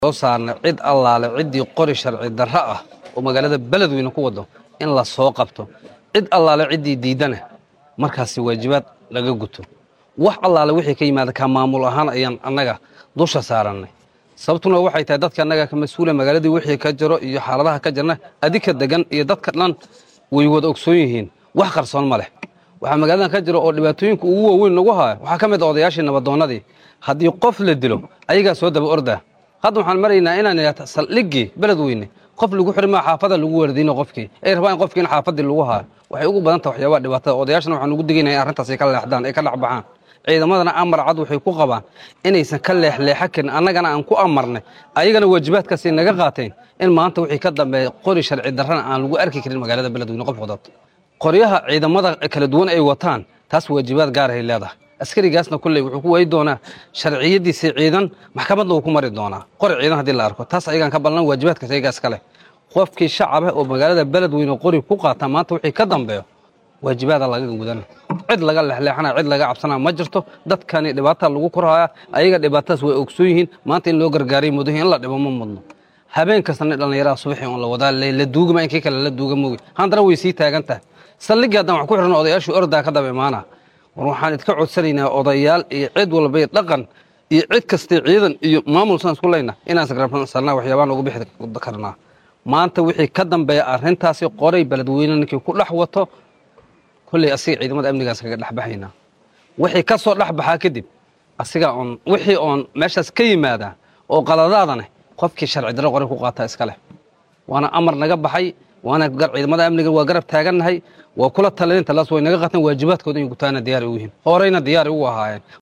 soo saarnay cid allaale ciddii qori sharci darro ah oo magaalada beledweyne ku wado in la soo qabto cid allaale ciddii diidana markaasi waajibaad laga guto wax allaale wixii ka yimaada ka maamul ahaan ayaan annaga dusha saarannay sababtuna waxay tahay dadka annaga ka mas-uula magaaladii wixii ka jiro iyo xaaladaha ka jirna adika degan iyo dadka dhan way wada ogsoon yihiin wax qarsoon ma leh waxaa magaaladan ka jiro oo dhibaatooyinka ugu waaweyn nagu haya waxaa ka mid a odayaashii nabadoonnadii haddii qof la dilo ayagaa soo daba ordaa hadda waxaan maraynaa inaan idhahda saldhiggii beledweyne qof lagu xiri maa xaafada lagu waardiyno qofkii ay rabaan in qofkiina xaafadii lagu haayo waxay ugu badan taha waxyaabaha dhibaatada odayaashana waxaan ugu digaynaya in arrintaas ay ka leexdaan ay ka dhexbaxaan ciidamadana amar cad waxay ku qabaan inaysan ka leexleexa karin annagana aan ku amarnay ayagana waajibaadkaasay naga qaateen in maanta wixii ka dambeeya qori sharci darrana aan lagu arki karin magaalada beledweyne qof wadato qoryaha ciidamada kala duwan ay wataan taas waajibaad gaarahay leedahay askarigaasna kolley wuxuu ku waayi doonaa sharciyadiisii ciidan maxkamadna wuu ku mari doonaa qori ciidan haddii la arko taas ayagaan ka ballan waajibaadkaas ayagaas ka leh qofkii shacaba oo magaalada beledweyne qori ku qaata maanta wixii ka dambeeyo waajibaada laga gudana cid laga lexleexana cid laga cabsanaa ma jirto dadkani dhibaata lagu korhaya ayaga dhibaatadaas way ogsoon yihiin maanta in loo gargaaray mudahi in la dhibo ma mudno habeen kastana dhallinyaraha subaxii on la wadaa la duugama inkii kale la duuga moogi haddana way sii taagan tahay saldhigii haddaan wax ku xidhan odayaashii ordaa ka daba imaana war waxaan idka codsanaynaa odayaal iyo cid walba iyo dhaqan iyo cid kastay ciidan iyo maamul saan isku leyna inaan sagrabsanaa waxyaabaan ugu bixi karnaa maanta wixii ka dambeeya arrintaasi qoray beledweyne ninkii ku dhex wato kolley asiga ciidamada amnigaas kaga dhexbaxaynaa wixii ka soo dhexbaxaa kadib asiga oon wixii oon meeshaas ka yimaadaa oo qaladaadane qofkii sharci darro qoray ku qaataa iska leh waana amar naga baxay waana ciidamada amniga waa garab taagannahay waa kula talin talaas way naga qataan waajibaadkooda in gutaana diyaar ugu yihiin horeyna diyaar ugu ahaayeen